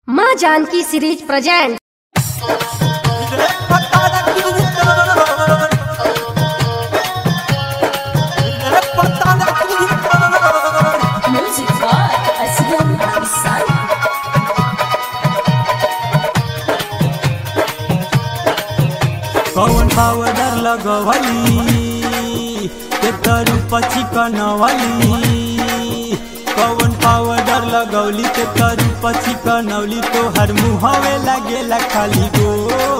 माँ Janaki series present Music by Aslam Hamsan. कौन powder लगवली के तरू पछि कनवली कौन पाउडर लगौली के तरू पछि कनौली तो हर मुहवे लगेला खाली गो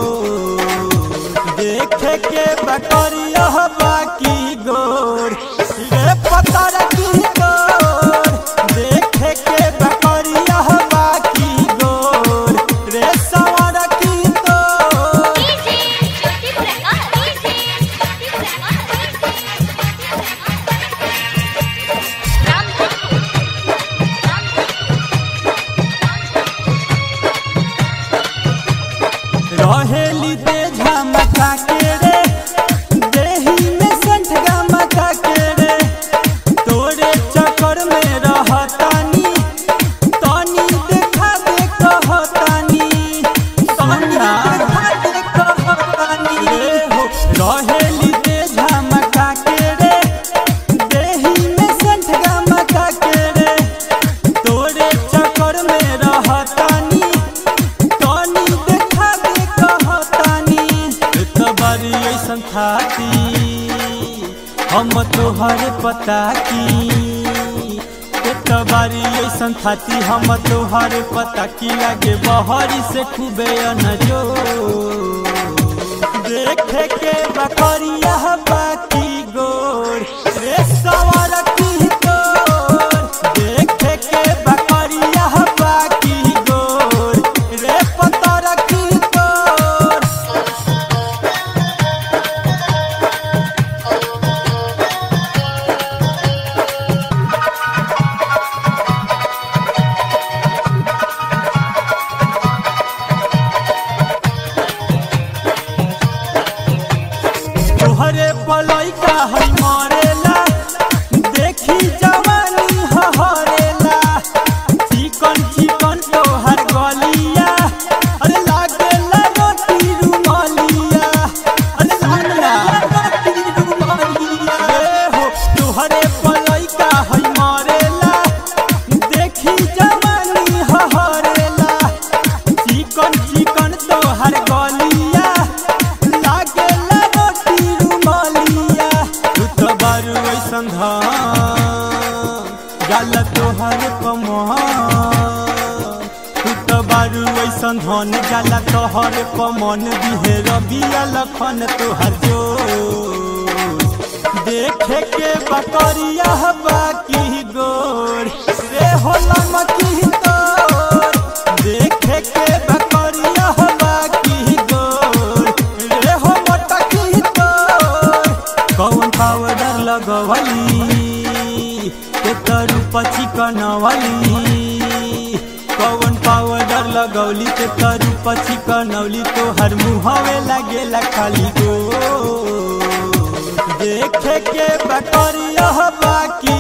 देखे के बकरिया बाकी गोर रे पता की गोर देखे के बकरिया बाकी गोर रे सवार की तोर रहेली दे झमका के रे देही में संठ गमका के रे तोरे चक्कर में रहतानी तनी देखा दे कहतानी सोनिया देखा दे कहतानी रे हो रहेली दे झमका के रे देही में संठ गमका के रे तोरे चक्कर में रहतानी तनी देखा दे कहतानी एक बारी ऐसन थाती हम तोहर पता की एक बारी ऐसन थाती हम तोहर पता की लागे बहरी से खूबे अनजो देखे के बकरिया बाकी गोर रे सवार की तोर देखे के बकरिया बाकी गोर रे पतर की तोर तोहरे पलैका है मरेला देखी जवानी हरेला चिकन चिकन तोहर गलिया अरे लागेला रोटी रुमालिया अरे लागेला रोटी रुमालिया रे हो तोहरे पलैका है मरेला देखी जवानी हरेला चिकन चिकन तोहर गलिया लागेला रोटी रुमालिया तू तो बारू ऐसन गाल तोहर कमान तू तो बारू ऐसन धन जाला तोहर कमन बिहेर बिया लखन तोहर जो देखे के बकरिया बाकी गोर रे होला मकी तोर देखे के बकरिया बाकी गोर रे हो मोटकी तोर कौन पाउडर लगवली के तरू पछि कनवली कौन पाउडर लगौली के तरू पछि कनौली तो हर मुहवे लगेला खाली गो देखे के बकरिया बाकी